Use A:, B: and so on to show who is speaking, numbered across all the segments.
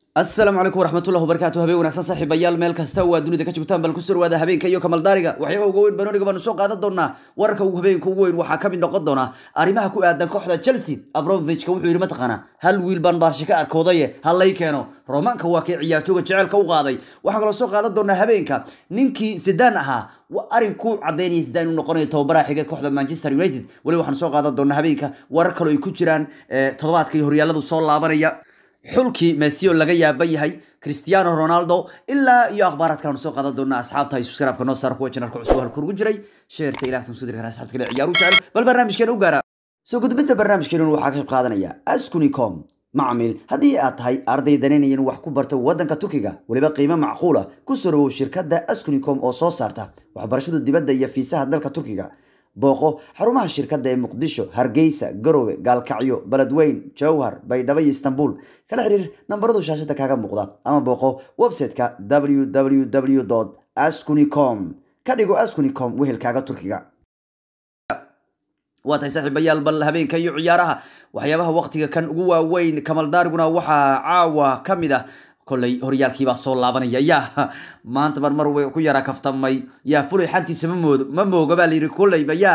A: asalaamu calaykum waraxmatullahi wabarakaatu habeen wanaagsan saaxiibayaal meel kasta waa dunida ka joogtaan bal ku soo dhawaada habeenka iyo kamaldaariga waxyaabaha ugu weyn banooniga baanu soo qaadan doonaa wararka ugu habeenka ugu weyn waxaa ka mid noqon doona arrimaha ku aadan kooxda chelsea abramovich-ka wuxuu yidhi mataqaana hal wiil baan baarshe ka arkoodaye ha lay keeno romaanka waa kii ciyaartooga jecelka u qaaday waxaa kaloo soo qaadan doonaa habeenka ninkii zidaan ahaa arrin ku cadaynaya zidaan inuu noqonayo tababaraha xiga kooxda manchester united weli waxaan soo qaadan doonaa habeenka warar kaloo ay ku jiraan toddobaadka iyo horyaaladu soo laabanaya xulkii messi oo laga yaaban yahay cristiano ronaldo ilaa iyo akhbaaraad kale soo qaadan doona asxaabta subscribe-ka noo saar kuwa janarka cusub halka ugu jiray sheerta ilaahtan soo diri kara asxaabta kale ciyaaru jecel bal barnaamijkeena u gaara soo gudbinta barnaamijkeena waxaa ka qayb qaadanaya askunicom macmiil haddii aad tahay arday danaynaya in wax ku barto waddanka turkiga weliba qiimo macquula ku soo dhawow shirkadda askunicom oo soo saarta waxbarashada dibadda iyo fiisaha dalka turkiga booqo xarumaha shirkadda ee muqdisho hargeysa garowe gaalkacyo beledweyn jowhar baydhabo iyo istanbul kala xiriir nambaradu shaashada kaaga muuqda ama booqo website-ka www ascunicom ka dhigo ascunicom wehelkaaga turkiga waa tahay saaxiibayaal bal habeenka iyo ciyaaraha waxyaabaha waqtiga kan ugu waaweyn kamaldaariguna waxaa caawa ka mid ah kolley horyaalkiibaa soo laabanaya yaa maanta mar mar way ku yara kaftamay yaa fulay xantiisa ma moodo ma mooga baa layidhi kolleyba yaa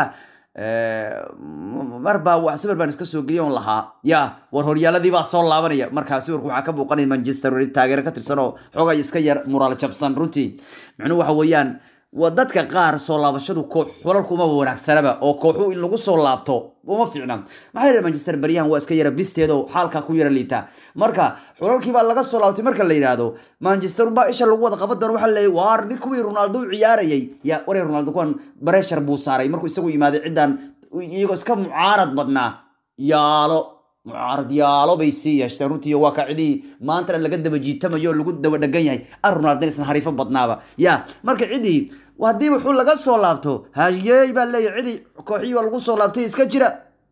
A: marbaa wax sawir baan iska soo geliya on lahaa yaa war horyaaladiibaa soo laabanaya markaa sawirku waxaa ka muuqanaya manchester united taageero ka tirsan oo xogay iska yar muraal jabsan runtii micnuhu waxa weeyaan waa dadka qaar soo laabashadu koox xulalku uma wanaagsanaba oo kooxu in lagu soo laabto uma fiicna maxaa yeele manchester baryahan waa iska yara bisteedo xaalka ku yara liita marka xulalkii baa laga soo laabtay marka la yidhaahdo manchester baa isha lagu wada qaban doona waxaa leeyahy waar nin kuwii ronaldo u ciyaarayay yaa waree ronaldo kuwan bareshar buu saaray markuu isagu yimaaday ciddan iyagoo iska mucaarad badnaa yaalo mucaarad yaalo bay sii yeeshteen runtii waa ka cidii maantana laga daba jiitamayo oo lagu daba dhegan yahay ar ronaldo isna hariifo badnaaba ya marka cidii haddii wuxuu laga soo laabto hayey baa leeyahy cidii kooxihii waa lagu soo laabtay iska jira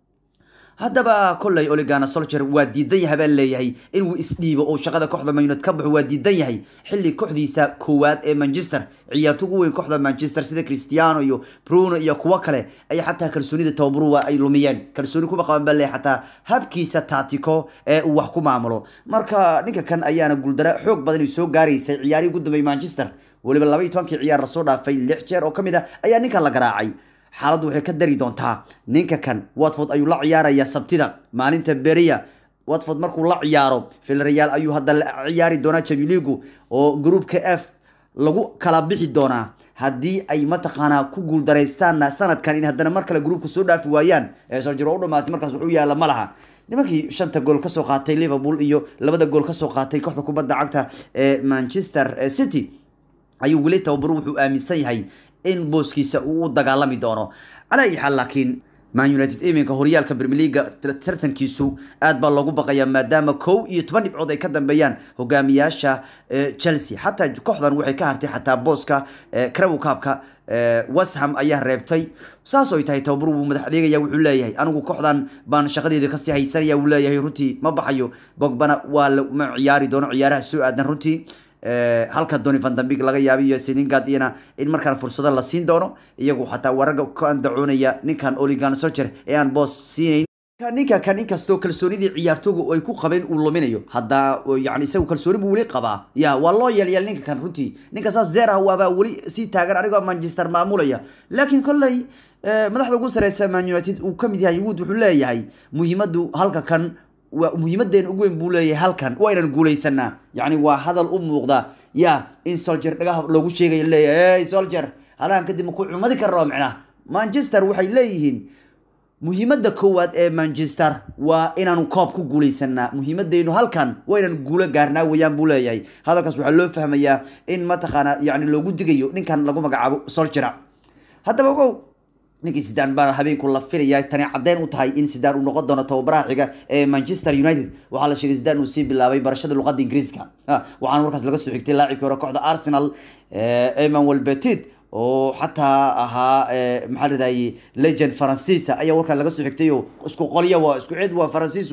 A: haddaba kolley oligana solcher waa diidan yahay baa leeyahay inuu isdhiibo oo shaqada kooxda mayunad ka baxo waa diidan yahay xilli kooxdiisa koowaad ee manchester ciyaarto ugu weyn kooxda manchester sida cristiano iyo bruno iyo kuwo kale ay xataa kalsoonida tababaruwa ay lumiyeen kalsooni kuma qaban baa leeyahay xataa habkiisa taatiko ee uu wax ku maamulo marka ninka kan ayaana guuldara xoog badan ay soo gaaraysay ciyaarihii ugu dambeeyay manchester weliba laba iyo tobankii ciyaar lasoo dhaafay lix jeer oo ka mid ah ayaa ninkan la garaacay xaaladdu waxay ka dari doontaa ninka kan watford ayuu la ciyaarayaa sabtida maalinta beriya watford markuu la ciyaaro vilreal ayuu hadda la ciyaari doonaa jamiligu oo groupka f lagu kala bixi doonaa haddii ay mataqaanaa ku guuldaraystaanna sanadkan in haddana mar kale groupka soo dhaafi waayaan ee sarjir oo u dhamaatay markaas wuxuu yaalla ma laha nimankii shanta gool kasoo qaatay liverpool iyo labada gool kasoo qaatay kooxda kubadda cagta ee manchester city ayuu weli tababaru wuxuu aaminsan yahay in booskiisa uu u dagaalami doono calaa ayi xaal laakiin man united iminka horyaalka premier leaga tartankiisu aad baa loogu baqayaa maadaama kow iyo toban dhibcood ay ka dambeeyaan hogaamiyaasha chelsea xataa kooxdan waxay ka hartay xataa booska craw cabka westham ayaa reebtay saasoo ay tahay tababar wuu madax adeegaya wuxuu leeyahay anigu kooxdan baan shaqadeeda kasii haysanaya wuu leeyahay runtii ma baxayo bogbana waa ma ciyaari doono ciyaaraha soo aadan runtii halka doni vandambig laga yaabay iyo seningad iyana in markaan fursado la siin doono iyagu xataa waraga ka andacoonaya ninkan oligan socher ee aan boos siinayn ninka kan inkastoo kalsoonidii ciyaartoogu ay ku qabeen uu luminayo hadda yani isagu kalsooni buu weli qabaa ya waa loo yeelyeel ninka kan runtii ninka saas zeer ah waabaa weli sii taagan anigoo manchester maamulaya laakiin kolley madaxda ugu sareysa man united uu kamid yahay wood wuxuu leeyahay muhiimadu halka kan waa muhiimadeena ugu weyn buu leeyahay halkan waa inaan guulaysanaa yacni waa hadal u muuqda ya in solger dhagaha loogu sheegayo leeyahay hey solger halahan kadib maku cumadi karnao micnaa manchester waxay leeyihiin muhiimadda koowaad ee manchester waa inaanu koob ku guulaysanaa muhiimadeynu halkan waa inaan guulo gaarnaa weeyaan buu leeyahay hadalkaas waxaa loo fahmayaa in mataqaana yani loogu digayo ninkan lagu magacaabo solgera haddaba ogow ninkii sidaan baa habeenku la filaya tani caddeyn u tahay in sidaan uu noqon doono tababaraha xiga ee manchester united waxaa la sheegay sidaan uu sii bilaabay barashada luqadda ingiriiska waxaana markaas laga soo xigtay laacibkii hore kooxda arsenal emmanuel petit oo xataa ahaa maxaa ladahayay legend faransiisa ayaa warkaa laga soo xigtay oo isku qolyo waa isku cid waa faransiis waa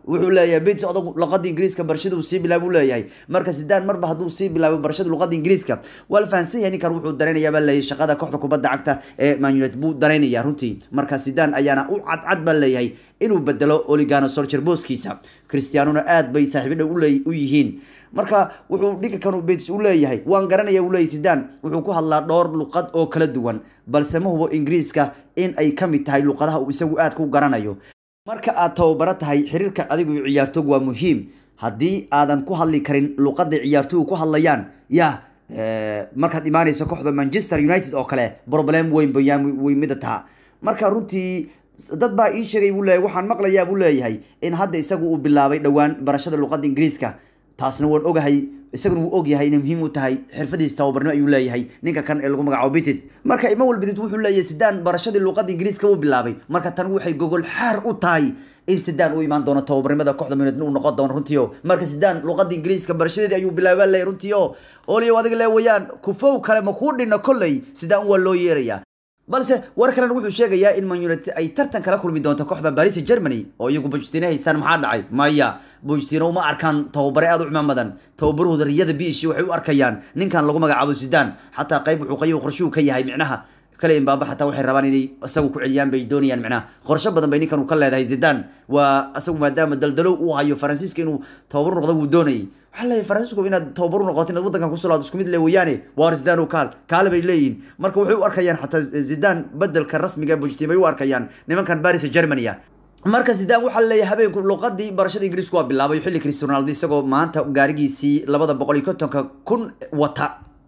A: wuxuu leeyahay bit odagu luqada ingiriiska barashada uu sii bilaabo leeyahay marka sidaan marba hadduu sii bilaabo barashada luqada ingiriiska waa la fahansan yahay ninkan wuxuu dareenayaa baa leeyahay shaqada kooxda kubadda cagta ee man united buu dareenayaa runtii marka sidaan ayaana u cadcad baa leeyahay inuu bedelo oligano solcher booskiisa cristianona aad bay saaxiibadha u yihiin marka wuxuu dhinka kan betis u leeyahay waan garanaya uu leeyahay sidaan wuxuu ku hadlaa dhowr luqad oo kala duwan balse ma hubo ingiriiska in ay ka mid tahay luqadaha uu isagu aad ku garanayo marka aad tababaro tahay xiriirka adigu ciyaartoog waa muhiim haddii aadan ku hadli karin luqada ciyaartoygu ku hadlayaan ya markaad imaanayso kooxda manchester united oo kale problem weyn bayaan way mida taha marka runtii dad baa ii sheegay buu leeyahay waxaan maqlayaa buu leeyahay in hadda isagu uu bilaabay dhowaan barashada luqada ingiriiska taasna waan ogahay isaguna wuu ogyahay inay muhiim u tahay xirfadiisa tababarnimo ayuu leeyahay ninka kan ee lagu magacaabo bitid marka ima walbidid wuxuu leeyahay sidaan barashadii luqada ingiriiska uu bilaabay marka tan waxay gogol xaar u tahay in sidaan u imaan doono tababarnimada kooxda minad uu noqon doono runtiio marka sidaan luqada ingiriiska barashadeedii ayuu bilaaba leeyahay runtiio oliyo adiga le wayaan kufow kale ma kuu dhinno kolley sidaan waa loo yeerayaa balse war kalena wuxuu sheegayaa in man united ay tartan kala kulmi doonto kooxda baris germany oo iyagu bujtino haystaan maxaa dhacay maya bujtino uma arkaan tababare aada u cimaamadan tababarahooda riyada biishi waxay u arkayaan ninkan lagu magacaabo sidaan xataa qayb wuxuu qayo qorshuu ka yahay micnaha kale imbaaba xataa waxay rabaan inay isagu ku celiyaan bay doonayaan micnaha qorshe badan bay ninkan uu ka leedahay zidaan waa isagu maadaama daldalow uu hayo faransiiska inuu tababar noqdo wuu doonayay waxaa leeyahay faransiisku inaad tababar u noqoto inaad waddankan kusoo laado isku mid le weeyaane waar zidaan oo kaal kaale bay leeyihin marka waxay u arkayaan xataa zidaan bedelka rasmiga bujtin bay u arkayaan nimankan baris germania marka zidaan waxaa leeyahay habeenku luqadii barashada ingiriisku waa bilaabay xilli cristiano ronaldo isagoo maanta gaarigiisii labada boqol iyo kontonka kun wata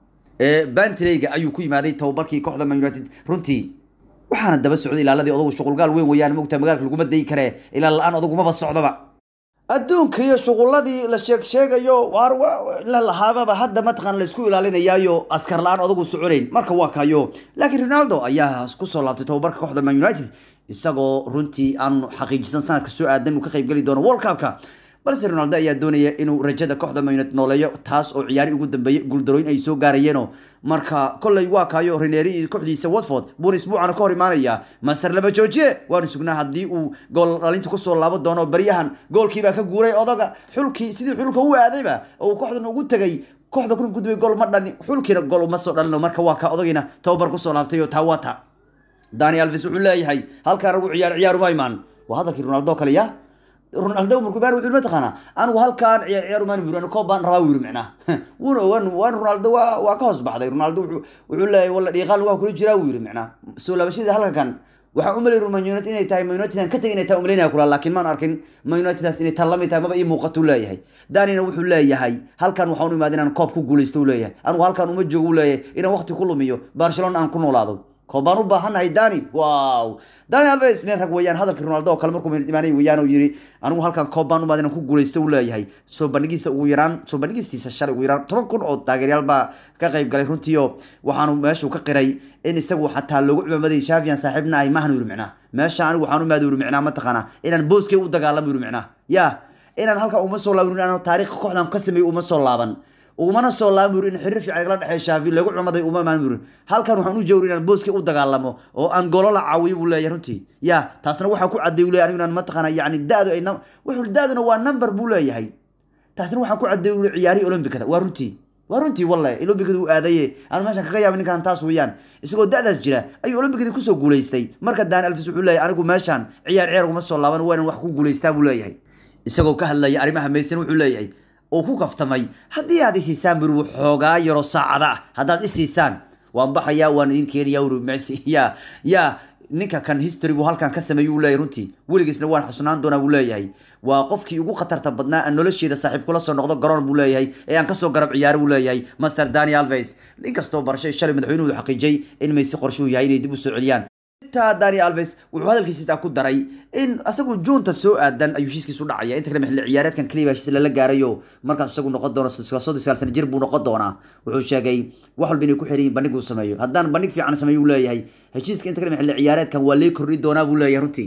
A: ee bantleyga ayuu ku yimaaday tababarkii kooxda man united runtii waxaana daba socday ilaaladii odagu shuqulgaal weyn weeyaan mogta magaalka laguma dayi karee ilaa la-aan odagumaba socdoba adduunka iyo shuquladii la sheeg sheegayo waar la lahaababa hadda mataqaan la isku ilaalinayaayo askar la-aan odagu soconayn marka waa kayo laakiin ronaldo ayaa kusoo laabtay tababarka kooxda man united isagoo runtii aan xaqiijisan sanadka soo aadan uu ka qaybgeli doono world cupka balse ronaldo ayaa doonaya inuu rajada kooxda man united nooleeyo taas oo ciyaari ugu dambeeyey guuldarooyin ay soo gaarayeeno marka kolley waa kaayo reneri iyo kooxdiisa watford buuna isbuucana ka hor imaanaya master lama joojiye waanu sugnaa haddii uu gool dhalinta kusoo laabo doono baryahan goolkiibaa ka guuray odaga xulkii sidii xulka u aadayba oo uu kooxdan ugu tegay kooxda kuna gudbay gool ma dhalin xulkiina gool uma soo dhalino marka waa ka odagiina tababar kusoo laabtay oo taa waa ta dani alves wuxuu leeyahay halkaan ragu ciyaar ciyaaruma imaan waa hadalkii ronaldo kale ya ronaldo markuu baan wuxuu mataqaanaa anigu halkaan ciyaar ciyaar umaan buri anigu koob baan rabaa wuu yiri macnaha wuuna waan waan ronaldo waa waa ka hoos baxday ronaldo wuxuu wuxuu leeyahay walla dhiiqaal waa kula jiraa wuu yiri macnaha soo laabashadii halkan waxaan u maleyn man united inay tahay man united aan ka tegin inay tahay umaleynaya kula laakiin maan arkin man uniteddaas inay tan lamid tahay maba ii muuqato uu leeyahay danina wuxuu leeyahay halkan waxaan u imaada inaan koob ku guulaysto uu leeyahay anigu halkan uma joogo uu leeyahay inaan waqti ku lumiyo barcelona aan ku noolaado koob baan u baahannahay dani wow dani alves nin rag weeyaan hadalkii ronaldo oo kale markuu imaanay weeyaan uu yiri anigu halkan koob baan u imaada inaan ku guulaysto uu leeyahay soo bandhigiisa ugu yaraan soo bandhigistiisa shalay ugu yaraan toban kun oo taageeryaal baa ka qayb galay runtiio waxaanu meeshuu ka qiray in isagu xataa loogu cimaamaday shafian saaxiibna ay mahan yiri micnaa meesha anigu waxaan u imaada yiri micnaa mataqaanaa inaan booskay u dagaalamo yiri micnaa ya inaan halkan uma soo laaban inaan taariikh kooxdan ka sameeyo uma soo laaban ugumana soo laaban buri in xiriir fiican igala dhexeeya shaafi lagu cumaday uma imaan buri halkan waxaan u jawri inaan booskii u dagaalamo oo aan golo la caawiyo buu leeyahay runtii ya taasna waxaan ku cadday leeyahay anigu inaan mataqaana yacni da-du ay wuxuu da-duna waa number buu leeyahay taasna waxaan ku cadday uli ciyaarihii olombikada waa runtii waa runtii wallahi olombikada uu aadaye aan meeshan kaga yaabay ninkan taas weeyaan isagoo da-daas jira ayuu olombikadii kusoo guulaystay marka dani alfis wuxuu leeyahay anigu meeshan ciyaar ciyaar uguma soo laaban waa inaan wax ku guulaystaa buu leeyahay isagoo ka hadlaya arrimaha maysan wuxuu leeyahay oo ku kaftamay haddii aad isiisaan buri xoogaa yaro saacada ah haddaad isiisaan waan baxayaa waan idin keenayaa uri mesi ya ya ninka kan history buu halkan ka sameeyey uu leeyahay runtii weligiisna waan xasunaan doonaa buu leeyahay waa qofkii ugu khatarta badnaa aan nolosheeda saaxiib kula soo noqdo garoon buu leeyahay ee aan kasoo garab ciyaaro buu leeyahay master dani alves inkastoo barashay shalay madaxweynuhu xaqiijiyey in maysi qorshuhu yahay inay dib u soo celiyaan intaa dani alves wuxuu hadalkiisa ku daray in asagu juunta soo aadan ayuu heshiiskiisu dhacaya inta kale xilli ciyaareedkan kaliya heshiis lala gaarayo markaas isagu noqon doono soddon sagaal sana jir buu noqon doonaa wuxuu sheegay wax walba inay ku xiran yihin bandhig uu sameeyo haddaan bandhig fiican sameeyo uu leeyahay heshiiska inta kale xilli ciyaareedkan waa lee kordhi doonaa buu leeyahay runtii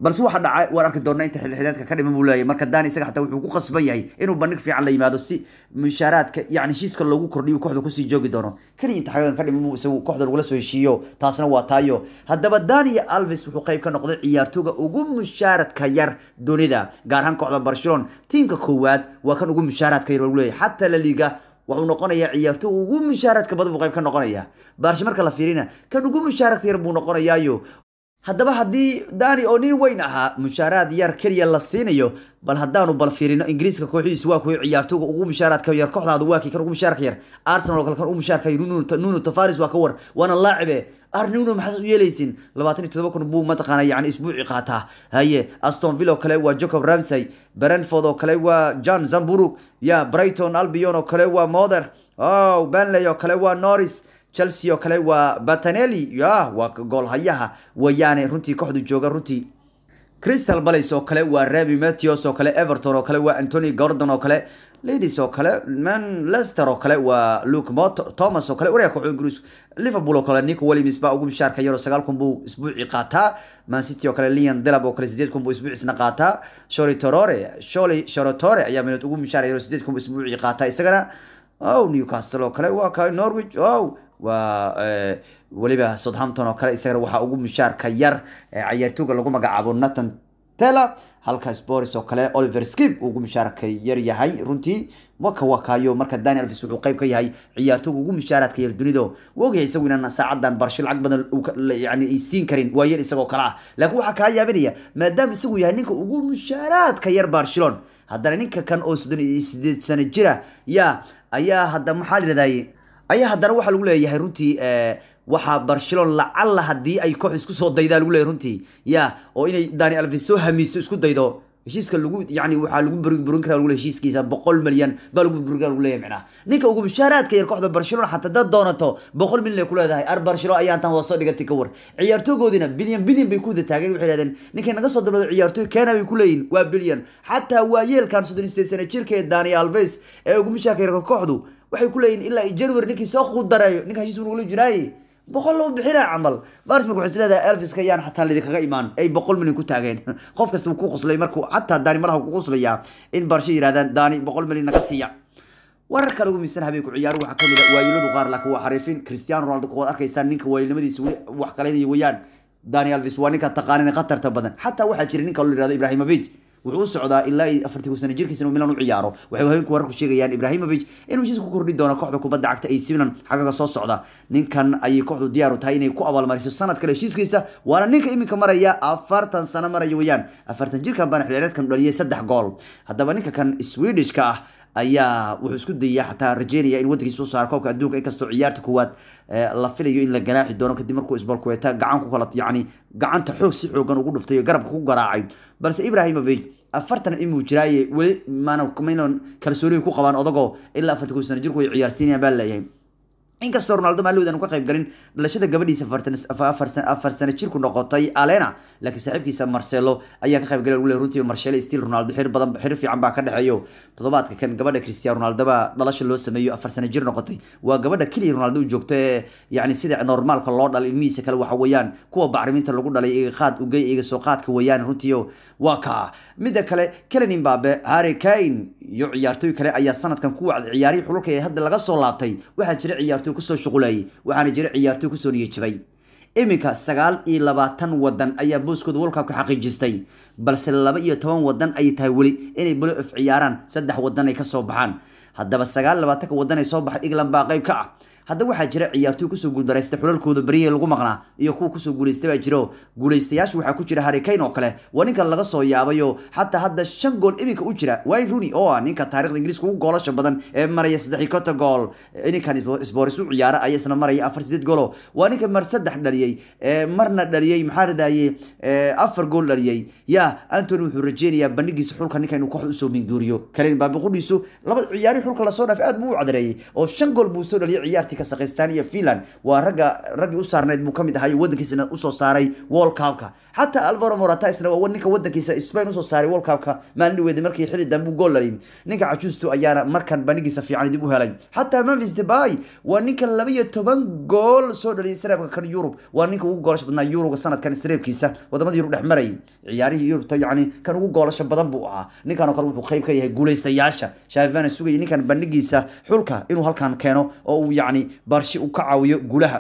A: balse waxa dhacay waan arki doonaa inta xilxileedka ka dhiman buu leeyahay marka dani isaga xataa wuxuu ku qasban yahay inuu bandhig fiican la yimaado si mushaaraadka yani heshiiska loogu kordhiyo kooxda kusii joogi doono keliya inta xagan ka dhiman buu isagu kooxda lagula soo heshiiyo taasna waa taayo haddaba dani alves wuxuu qayb ka noqday ciyaartooga ugu mushaaradka yar dunida gaar ahaan kooxda barcelona tiimka koowaad waa kan ugu mushaaradka yar buu leeyahay xataa la liga wuxuu noqonayaa ciyaartooy ugu mushaaradka badan buu qayb ka noqonaya baarsha marka la fiirina kan ugu mushaaradka yar buu noqonayaayo haddaba haddii dani oo nin weyn ahaa mushaaraad yar keliya la siinayo bal haddaanu bal fiirino ingiriiska kooxdiisu waa kuwa ciyaartooga ugu mushaaraadka yar kooxdaada waa kii kan ugu mushaarka yar arsenal oo kale kan ugu mushaarka yar nuno tavares waa ka war waana laacibe arnuno maxaad u yeelaysin labaatan iyo todoba kun buu mataqaana yani isbuuci qaataa haye aston villa oo kale waa jacob ramsey brentford oo kale waa john zamburug ya brighton albion oo kale waa mother oh benley oo kale waa norris chelsea oo kale waa batanelli ya waa goolhayaha wayaane runtii kooxdu jooga runtii crystal palace oo kale waa rabi matthews oo kale everton oo kale waa antony gordon oo kale ladies oo kale man leicester oo kale waa luke Mot- thomas oo kale wareega kooxda ingiriis liverpool oo kale nico williams baa ugu mishaarka yaro sagaal kun buu isbuucii qaataa man city oo kale lian delab oo kale sideed kun buu isbuuciisna qaataa shori torore sholi shorotore ayaa minad ugu mishaar yaro sideed kun buu isbuucii qaataa isagana oh newcastle oo kale waa ka norwich oh waa eh, weliba southampton oo kale isagana waxaa ugu mushaarka yar ee ciyaartooga lagu magacaabo nathan tela halka spors oo kale oliver skip uu ugu mushaarka yar yahay runtii waka wakaayo marka dani alves wuxuu qayb ka yahay ciyaartooga ugu mushaaraadka yar dunido wogyahay isagu inaan saacadan barsho lacag badan uu ka- la- yani ay siin karin waa yar isagoo kale ah laakiin waxaa kaa yaabinaya maadaama isagu yahay ninka ugu mushaaraadka yar barcelona haddana ninka kan oo soddon iyo sideed sano jira ya ayaa hadda maxaa la yidhahdaye ayaa haddana waxaa lagu leeyahay runtii eh, waxaa barcelona lacalla haddii ay koox isku soo daydaa lagu leeyahay runtii ya oo inay dani alves soo hamiiso isku daydo heshiiska lagu yani waxaa lagu bur- burin karaa lagu leeyahay heshiiskiisa boqol milyan baa lagu burin karaa lagu leeyahay macnaha ninka ugu mushaaraadka yar kooxda barcelona xataa dad doonato boqol milyan ay ku leedahay ar barcelona ayaa intaan wada soo dhigatay ka war ciyaartoogoodina bilyan bilyan bay ku wada taageen waxay yidhahdeen ninkay naga soo dalbado ciyaartooy keena bay ku leeyihin waa bilyan xataa waa yeelkan soddon iyo sideed sano jirka ee dani alves ee ugu mushaarka yarka kooxdu waxay ku leeyihin ilaa iyo january ninkii soo qudareeyo ninkan heshiis buu nagula jiraaye boqol lama bixinaa camal baris marka waxay isleedahay elviska yaan xataa lidinkaga imaan ay boqol milyan ku taageen qof kasta wuu ku qoslay markuu xataa daani malaha ku qoslayaa in barsho yidhahdaan daani boqol milyan naga siiya wararka lagu miisan habeenku ciyaar waxaa kamid a waayiladu qaar laakiin waa xariifin cristiano ronaldo kuwaad arkaysaan ninka waayilnimadiisa weli wax kale wayaan dani alves waa ninka taqaanin khatarta badan xataa waxaa jira ninka la yihahdo ibrahimovic wuxuu u socdaa ilaa iyo afartii kun sano jirkiisa inuu milan u ciyaaro waxay haweenku wararku sheegayaan ibrahimovic inuu heshiis ku kordhi doono kooxda kubadda cagta AC Milan xagaga soo socda ninkan ayay kooxdu diyaar u tahay inay ku abaalmariso sanad kale heshiiskiisa waana ninka iminka maraya afartan sano maraya weeyaan afartan jirkan baana xilciyaareedkan dhaliyay saddex gool haddaba ninka kan swedishka ah ayaa wuxuu isku dayaya xataa rajeynaya in wadankiisa soo saaro koobka adduunka inkastoo ciyaarta koowaad eh, la filayo in la ganaaxi doono kadib markuu isbalkuweeta gacan ku kala yani gacanta xoog si xoogan ugu dhuftay oo garabka ku garaacay balse ibrahimovic afartan imuu jiraaye weli maana maynan kalsooniga ku qabaan odagoo ilaa afartan kun sano jirku ay ciyaarsiinayaan baa leeyahay inkastoo ronaldo maalowd aan ka qayb galin dhalashada gabadhiisa afartan afar san- afar sano jirku noqotay alena laakiin saaxiibkiisa marcelo ayaa ka qayb galay ule runtii marcelo stil ronaldo xir badan xir fiican baa ka dhexeeyo toddobaadka kan gabadha cristiano ronaldo baa dhalasho loo sameeyo afar sano jir noqotay waa gabadha keliya ronaldo u joogto ee yani sida normaalka loo dhalay ilmihiisa kale waxa weeyaan kuwa bacriminta lagu dhalay iga qaad ugey iga soo qaadka weeyaan runtii waa kaa midda kale kelen imbabe harry kane iyo ciyaartooy kale ayaa sanadkan ku wacday ciyaarihii xululka ee hadda laga soo laabtay waxaa jira ciyaartooy kusoo shuqulayay waxaana jira ciyaartooy kusoo niyajabay iminka sagaal iyo labaatan wadan ayaa booskooda world cup ka xaqiijistay balse laba iyo toban wadan ay tahay weli inay balo of ciyaaraan saddex wadan ay kasoo baxaan haddaba sagaal iyo labaatanka wadan ay soo baxay england baa qayb ka ah haddaba waxaa jira ciyaartooy kusoo guuldaraysta xulalkooda beryihii lagu maqnaa iyo kuwa kusoo guulaystay baa jiro guulaystayaasha waxaa ku jira harry kane oo kale waa ninka laga soo yaabayo xataa hadda shan gool iminka u jira wayne rooney oo ah ninka taarikhda ingiriiska ugu goolasha badan ee maraya saddex iyo konton gool ninkan sports u ciyaara ayaa isna maraya afar sideed goolo waa ninka mar saddex dhaliyey ee marna dhaliyey maxaa radaye afar gool dhaliyey ya antony wuxuu rajeynayaa bandhigiisa xulka ninka inuu kooxda usoo minguuriyo kalen baabiqudhiisu laba ciyaarihii xulka lasoo dhaafay aad buu u cadareeyey oo shan gool buu soo dhaliyay ciyaartii croatia kazakhstan iyo finland waa ragga raggii u saarneyd buu kamid ahay wadankiisana usoo saaray world cupka xataa alvaro morata isna waa ninka wadankiisa spain usoo saaray world cupka maalin dhaweeda markii xilli dambe u gool laliyay ninka cajuusto ayaana markan banigiisa fiican dib u helay xataa memphis debay waa ninka laba iyo toban gool soo dhaliyay sareebka kan yurub waa ninka ugu goolasha badnaa yuruga sanadkan sareebkiisa wadamada yurub dhex marayay ciyaarihii yurubta yacni kan ugu goolasha badan buu ahaa ninkan oo kale wuxuu qayb ka yahay guuleystayaasha shaafivana sugayay ninkan bandhigiisa xulka inuu halkan keeno oo uu yacni barshi u ka caawiyo guulaha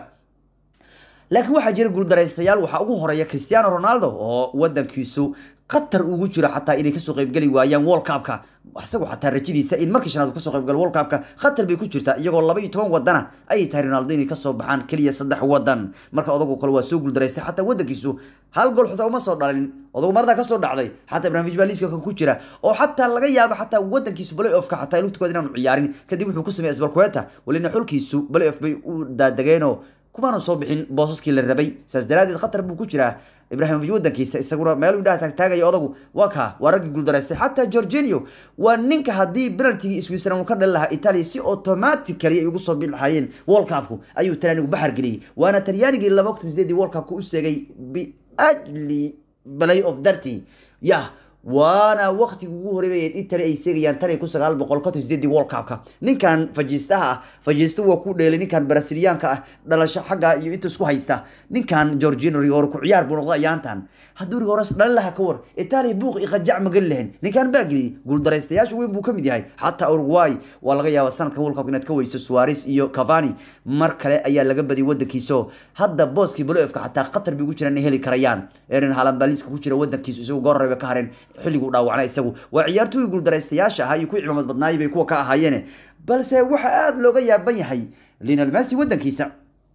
A: laakiin waxaa jira guuldaraystayaal waxaa ugu horeeya cristiano ronaldo oo wadankiisu qatar ugu jiro xataa inay kasoo qaybgeli waayaan world cupka isagu xataa rajadiisa in markii shanaad uu kasoo qaybgalo world cupka qatar bay ku jirtaa iyagoo laba iyo toban wadana ayay tahay ronaldo inay kasoo baxaan keliya saddex wadan marka odagu kale waa soo guuldaraystay xataa wadankiisu hal gool xutaa uma soo dhalin odagu marada kasoo dhacday xataa ibrahimovic baa liiska ku jira oo xataa laga yaabo xataa wadankiisu play offka xataa lugtikood inaanu ciyaarin kadib wuxuu ku sameeyay asbalkueta walina xulkiisu play off bay u daadegeenoo kumaanu soo bixin boosaskii la rabay saas daraadeed khatar buu ku jiraa ibrahimovic wadankiisa isaguna meel indhaha taagtaagaya odagu waa kaa waa raggii guuldaraystay xataa georginio waa ninka haddii penaltigii switzerland uu ka dhali lahaa italia si automatically ay ugu soo bixi lahaayeen world cupku ayuu talyaanigu baxar geliyey waana talyaanigii laba kun sideedii world cupka u seegay biajli play of darty yah waana waqtiga ugu horeeyay Italy ay seegayaan tan ku sagaal boqol konton sideedii World Cup-ka ninkan fajiistaha ah fajiista waa ku dheelay ninkan Brazilianka ah dhalasho xagga iyo inta isku haysta ninkan Jorginho Rior ku ciyaar buu noqday ayaantan hadduu Rior dhalin lahaa ka war Italy buuq iqajac magal lehen ninkan baagli guul daraystayaashu weyn buu kamid yahay xataa Uruguay waa laga yaabaa sanadka World Cup inaad ka weyso Suarez iyo Cavani mar kale ayaa laga badiyay wadankiisa hadda booskii playoffka xataa Qatar bay ugu jiraan inay heli karayaan Erling Haaland baa liiska ku jira wadankiisa isagoo goor reebe ka hareen xilligu dhaawacnay isagu waa ciyaartooy guuldaraystayaasha ahaa iyo kuwii cimaamad badnaayay bay kuwa ka ahaayeen balse waxa aada looga yaaban yahay Lionel Messi wadankiisa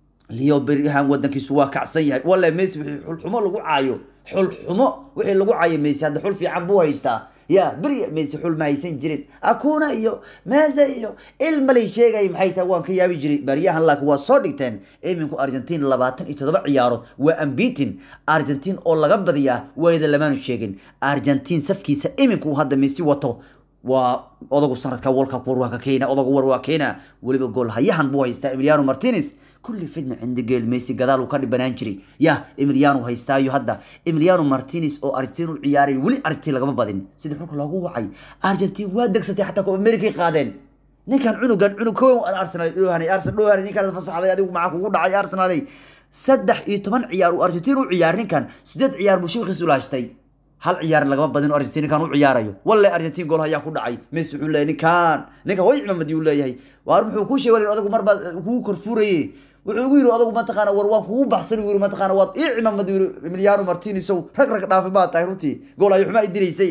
A: Leo Berhan wadankiisu waa kacsan yahay walla Messi wixii xulxumo lagu caayo xulxumo wixii lagu caayo Messi hadda xul fiican buu haystaa ya beri Messi xul ma haysan jirin akuna iyo Messi iyo ilma lay sheegay maxay tahay waan ka yaabi jiray bariyahan laakiin waa soo dhigteen iminku Argentina 27 ciyaarood waa unbeaten Argentina oo laga badiyaa wayda lamaanu sheegin Argentina safkiisa iminku hadda Messi wato waa odagu sanadka World Cup war waa ka keena odagu war waa keena waliba gool hayahan buu haystaa Emiliano Martinez كل فتنة عند جيل ميسي قدال وكان بنانجري يا إمريانو هيستايو هدا إمريانو مارتينيز أو أرجنتين عياري ولي أرجنتين لقما بدين سيد حلك الله وعي أرجنتين وادك ستي حتى كو أمريكي قادين نكان عنو كان عنو كو أرسنال لوهاني أرسنال لوهاني نكان فصح على يدي ومعك وقول عي أرسنالي سدح إيه تمن عيار وأرجنتين وعيار نكان سدد عيار مشيخ سولاشتي hal ciyaar lagama badin oo Argentina kan u ciyaarayo wallahi Argentina gool ayaa ku dhacay Messi wuxuu leeyahay ninkan ninka way cimaamadi uu leeyahay waar muxuu ku sheegay odagu marba ku korfuurayay wuxuu ugu yiri odagu mataqaana war waan kugu baxsan yiri mataqaana waad ii cimaamadi yiri Emiliano Martinez oo rag rag dhaafay baa tahay runtii gool ayuu xuma idilaysay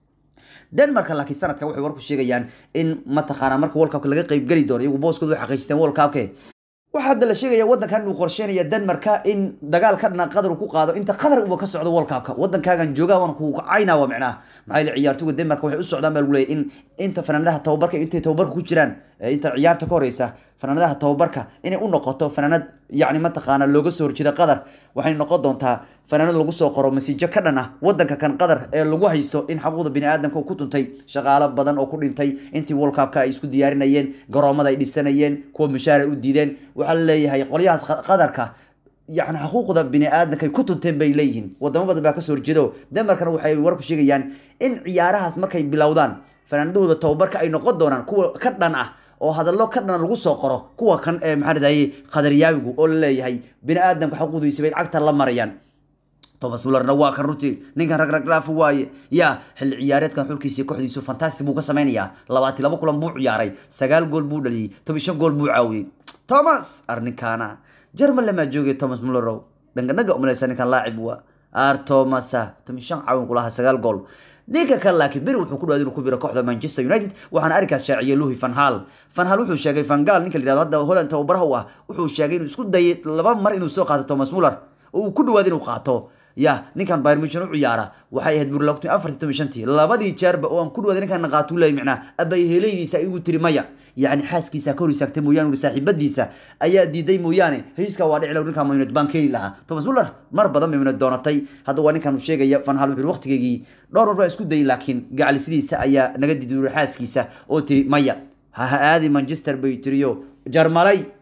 A: denmark laakiin sanadka waxay warku sheegayaan in mataqaana marka world cupka laga qayb geli doono iyagu booskooda way xaqiijisteen world cupke waxaa hadda la sheegaya wadankan inuu qorsheynaya denmarka in dagaal ka dhana qatar uu ku qaado inta qatar uba ka socdo world cupka wadankaagan joogaa waan ku kacayna waa micnaha maxaa yeele ciyaartooyga denmark waxay u socdaan baa lagu leeyahay in inta fanaanadaha tababarka intay tababarka ku jiraan inta ciyaarta ka horeysa fanaanadaha tababarka inay u noqoto fanaanad yacni mataqaana looga soo horjeeda qatar waxay noqon doontaa fanaanad lagu soo qoro masiijo ka dhan ah wadanka kan qatar ee lagu haysto in xaquuqda biniaadamka ku tuntay shaqaalo badan oo ku dhintay intii world cupka ay isku diyaarinayeen garoomada ay dhisanayeen kuwa mushaar ay u diideen waxaa la leeyahay qolyahaas qatarka يعني حقوق بني آدم كي كنتم تنبي ليهن ودما بدل بقى سور جدو دمركنا waxay warku sheegayaan in ciyaarahaas markay bilowdaan fanaandooda tababarka ay noqon doonaan kuwa ka dhan ah oo hadallo ka dhan lagu soo qoro kuwa kan ee maxaa radayay qadariyaawigu oo leeyahay bini aadamka xuquuqdiisa bay cagta la marayaan Thomas Muller waa kan runtii ninkan rag rag dhaaf waaye ya xil ciyaareedkan xulkiisa kooxdiisu fantastic buu ka sameeyaa 22 kulan buu ciyaaray 9 gool buu dhaliyay 15 gool buu caawiyay Thomas arninkana jarmal lama joogay Thomas Muller dhanganaga umaleysay ninkan laacib waa ar Thomas 15 caawin kulaha 9 gool ninka kale laakiin beri wuxuu ku dhawaaday inuu ku biro kooxda Manchester United waxaana arkaas shaaciyay Louis van Gaal van Gaal wuxuu sheegay van Gaal ninka la yiraahdo hadda Holland tababaraha u ah wuxuu sheegay inuu isku dayay laba mar inuu soo qaato Thomas Muller oo uu ku dhawaaday inuu qaato ya ninkan Bayern Munich u ciyaara waxay ahayd burlaqtu 4 labadii jeerba oo aan ku dhawaaday ninkan qaato leey micna abay helaydiisa igu tiri maya يعني حاسكيسا كوري ساكتي مويان وصاحبديسا ايا ديداي مويانه هيسكا waa dhici law ninka United baan keeni lahaa Thomas Muller mar badan bay United doonatay hadda waa ninkan uu sheegaya Van Gaal wuxuu waqtigeegii dhowr mar isku dayay laakiin gacalisidiisa ayaa naga diiday xaaskiisa oo tiri maya ha aadi Manchester bay tiriyo jarmalay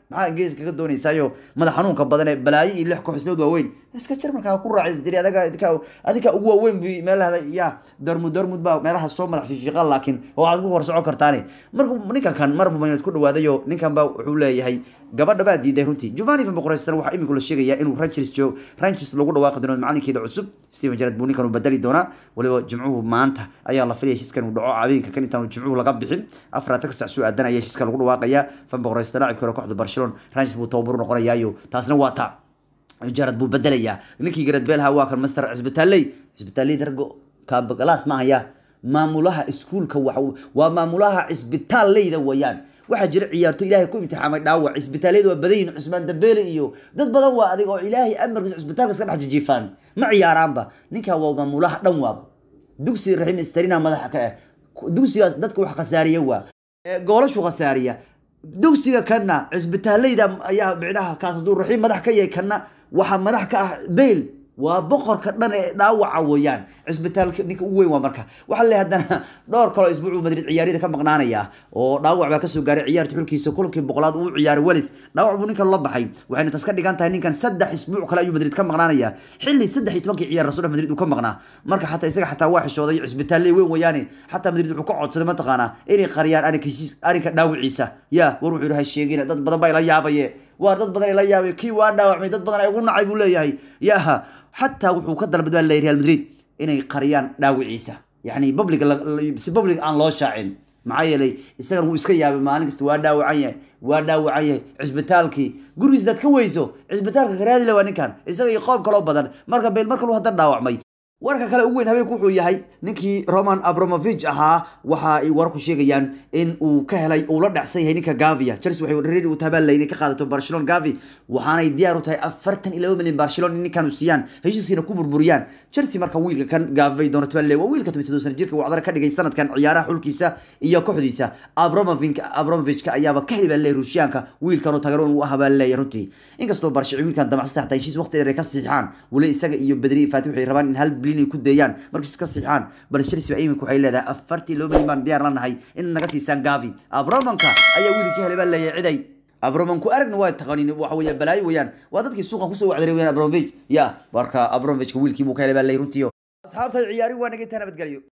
A: maxaa ingiriiska kaga doonaysaayo madax xanuunka badan ee balaayo iyo lix kooxislood waaweyn iska jarmalka ku raacis diri adaga adinka adinka ugu waaweyn bu meelaha ya dormud dormud baa meelaha soo madax fiifiiqa laakiin waxaad ku hor socon kartaane markuu ninkan kan marbu maynood ku dhawaadayo ninkan baa wuxuu leeyahay gabadha baa diiday runtii giovanni van boqoreystan waxaa iminku la sheegayaa inuu rangers joog rangers lagu dhawaaqi doono macalinkeeda cusub steven jarad buu ninkan u bedeli doonaa waliba jimcuhu maanta ayaa la filaya heshiiskan uu dhaco habeenka kan intaan jimcuhu laga bixin afaraatan ka sac soo aadan ayaa heshiiska lagu dhawaaqaya van boqoreystan laacibka hore kooxda barcelona rangers buu tababaru noqonayaayo taasna waa taa jarad buu bedelayaa ninkii garad beelha waa kan master cisbitaaley cisbitaaley dargo kaabagalaas ma haya maamulaha iskuulka waa maamulaha cisbitaalleyda weeyaan waxaa jira ciyaarto ilaahay ku imtixaamay dhaawac cisbitaaliyada waa badan yihin cusmaan dambeele iyo dad badan waa adig oo ilaahay amarkiisa cisbitaalka iska dhex jijiifaan ma ciyaaraanba ninkaa waa maamulaha dhan waaba dugsi raxiim istarina madaxa ka ah dugsigaas dadka wax khasaariya waa goolashu khasaariya dugsiga kana cisbitaaleyda ayaa micnaha kaas hadduu raxiim madax ka yahay kana waxaa madax ka ah beyl waa boqorka dhan ee dhaawaca weeyaan cisbitaalka ninka ugu weyn waa marka waxaa le haddana dhowr kaloo isbuucu madrid ciyaaryada ka maqnaanaya oo dhaawac baa kasoo gaaray ciyaarta xulkiisa kulankii boqolaad uu ciyaaray welis dhaawac buu ninkan la baxay waxayna tas ka dhigan tahay ninkan saddex isbuuc kale ayuu madrid ka maqnaanaya xilli saddex iyo tobankii ciyaar rasuul madrid uu ka maqnaa marka xataa isaga xataa waa xishooday cisbitaalle weyn weeyaane xataa madrid wuxuu ka codsaday mataqaanaa inay qariyaan arrinka arrinka dhaawiciisa ya war wuxuu yidhi ha sheegina dad badan baa ila yaabaye waar dad badan ila yaabay kii waa dhaawacmay dad badan ay ugu nacay buu leeyahay yaha xataa wuxuu ka dalbad baa leeyahay real madrid inay qariyaan dhaawiciisa yacni public si public aan loo shaacin maxaa yeelay isagan wuu iska yaabay maalin kasta waa dhaawacan yahay waa dhaawacan yahay cisbitaalkii gurigiis daad ka weyso cisbitaalka karaadile waa ninkan isaga iyo qoob kaloo badan marka beel mar kalu haddan dhaawacmay warka kale ugu weyn habeenku wuxuu yahay ninkii roman abramovich ahaa waxa ay warku sheegayaan in uu ka helay uu la dhacsan yahay ninka gavia chelsea waxay reeri u tabaallay inay ka qaadato barcelona gavi waxaanay diyaar u tahay afartan iyo laba milyan barcelona in ninkan u siiyaan heshiiskiina ku burburiyaan chelsea marka wiilka kan gavi doona tabaallay waa wiilka toban sana jirka wacdara ka dhigay sanadkan ciyaaraha xulkiisa iyo kooxdiisa abramovich abramovichka ayaaba ka heli baa leeyahay ruushiyaanka wiilkan oo tagaro inuu ahaa baa leeyahay runtii inkastoo barshi wiilkan damacsan xataa heshiis waqti dheer ay ka siixaan weli isaga iyo bedri faati waxay rabaan in hal bilyan ay ku deeyaan markiis ka siixaan balse chelsea imika waxay leedahay afartii laba milyan baan diyaar la nahay in naga siisaan gavi abromanka ayaa wiilkii helay baa leeyahay ciday abromanku aragna waa taqanin waxa weeye balaayo weeyaan waa dadkii suuqan kusoo wacdaray weeyaan abromovich ya marka abromovichka wiilkii buu ka helay baa leeyahay runtii asxaabta ciyaari waa naga intaa nabadgelyo